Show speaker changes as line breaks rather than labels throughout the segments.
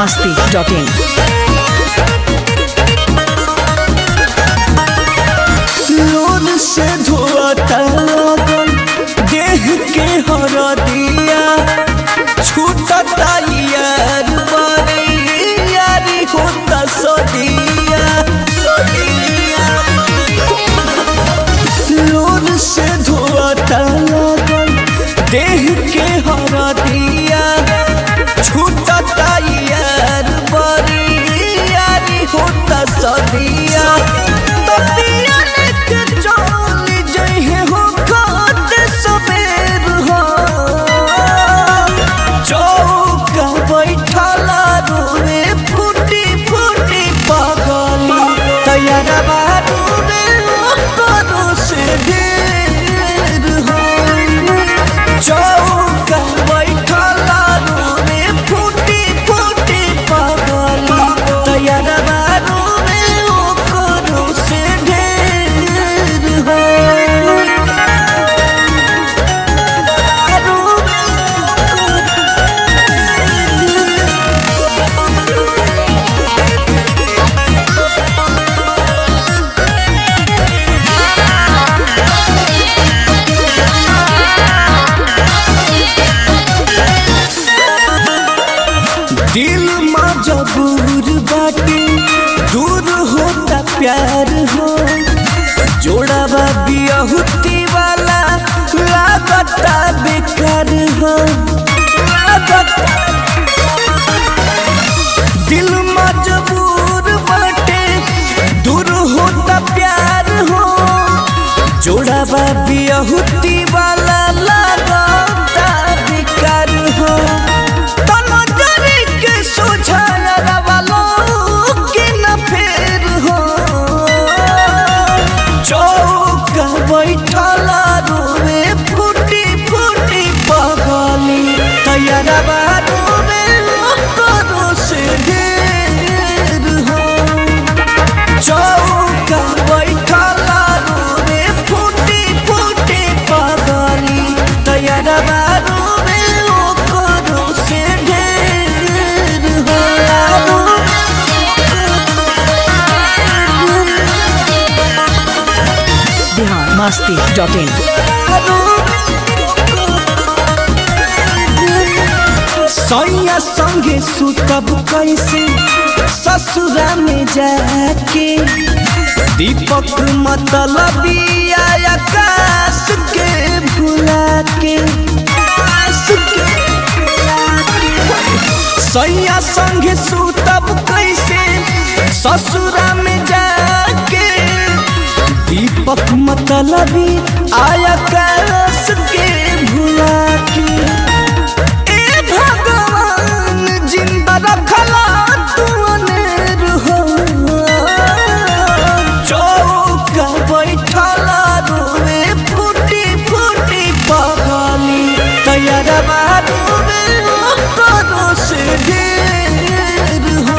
masti.in.
Loan से धोता लगन देह के हरदिया छूटता यार बड़ी यारी होता सदिया लोन से धोता लगन देह के हरदिया छूटता यार बड़ी यारी होता सदिया तबिया लेके चली जइहे हो खात सबेर हो चौका बैठला रोवे फूटी फूटी पगली तैयारा बारू रे करो से ढेर हो चौका बैठला रोवे फूटी फूटी पगली तैयारा बारू रे करो से ढेर हो दिल मजबूर बाटे दूर होता प्यार हो जोड़ावा बियहुती वाला लागता बेकार हो लागता दिल मजबूर बाटे दूर होता प्यार हो जोड़ावा बियहुती वाला लागता बेकार हो तनजरी के सोझाया वालो के न फेर हो चौका बैठला रोवे फूटी फूटी पगली तैयारा बारू रे करो से ढेर हो चौका बैठला रोवे फूटी फूटी पगली तैयारा बारू रे करो से ढेर हो
Bihar masti.in.
सैया संगे सुतब कैसे ससुरा में जाके दीपक मतलब आकाश के भुला के आकाश के सैया संगे सुतब कैसे ससुरा में जाके दीपक मतलबी आकाश के भुला के ए भगवान जिंदा रखला तू अनेर हो चौका बैठला रोवे फूटी फूटी पगली तैयारा बारू रे करो से ढेर हो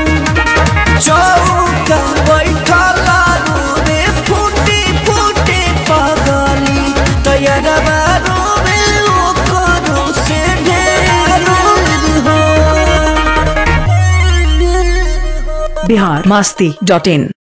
चौका बैठला रोवे फूटी फूटी पगली तैयारा बारू रे करो से ढेर हो
Bihar masti.in.